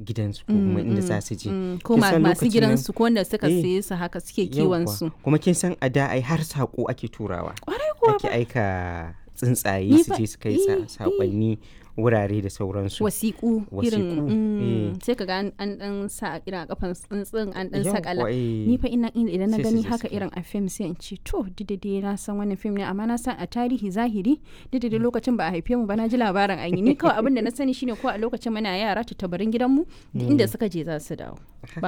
gidansu ko kuma inda za su je Mm, ko Kin ma- san masu lokacin nan- gidansu ko wanda suka Eh, saye su haka suke Yawwa. kiwon su kuma kin san a da ai har sako ake turawa kwarai kuwa ake aika tsuntsaye Ni su fa- je su kai eh, sa- eh. sakonni wurare da sauransu wasiƙu irin Wasiƙu, mm, eh. sai ka ga an an dan sa irin a kafan tsuntsun an dan Yawwa, sakala eh. ni fa ina in- idan na Sai su gani je haka su kai. irin a fim sai in ce to didade na san wannan fim ne amma na san a tarihi zahiri didade lokacin ba a haife mu ba na ji labarin an yi ni kawai abin da na sani shine ko a lokacin muna yara tattabarin gidanmu duk inda suka je za su dawo